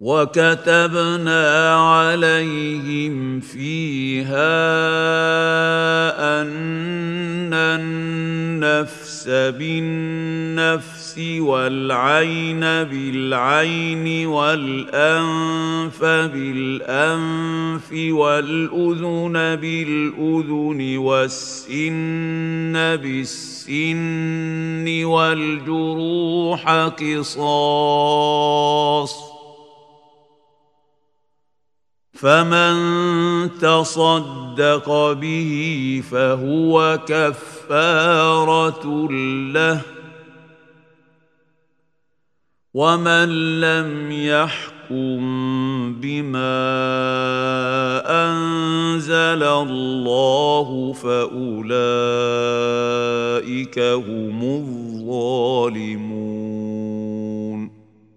وكتبنا عليهم فيها ان النفس بالنفس والعين بالعين والانف بالانف والاذن بالاذن والسن بالسن والجروح قصاص فمن تصدق به فهو كفاره له ومن لم يحكم بما انزل الله فاولئك هم الظالمون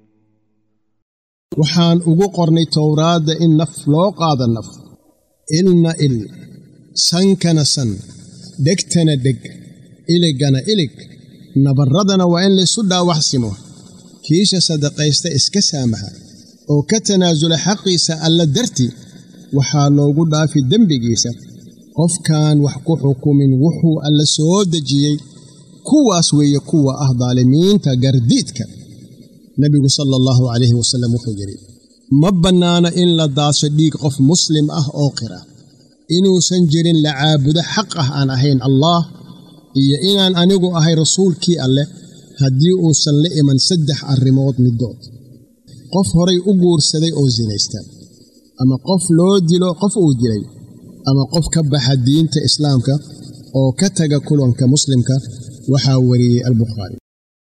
waxaan ugu qornay towraadda in naf loo qaado naf ilna il sankana san dhegtana dheg iligana ilig nabarradana waa in laysu dhaawaxsimo kiisha sadaqaysta iska saamaxa oo ka tanaasula xaqiisa alla darti waxaa loogu dhaafi dembigiisa qofkaan wax ku xukumin wuxuu alla soo dejiyey kuwaas weeye kuwa ah daalimiinta gardiidka nebigu sala allahu calayhi wasallam wuxuu yidhi ma bannaana in la daaso dhiig qof muslim ah oo qira inuusan jirin la caabudo xaq ah aan ahayn allaah iyo inaan anigu ahay rasuulkii alleh haddii uusan la iman saddex arrimood middood qof horay u guursaday oo sinaysta ama qof loo dilo qof uu dilay ama qof ka baxa diinta islaamka oo ka taga kulanka muslimka waxaa wariyey albukhaari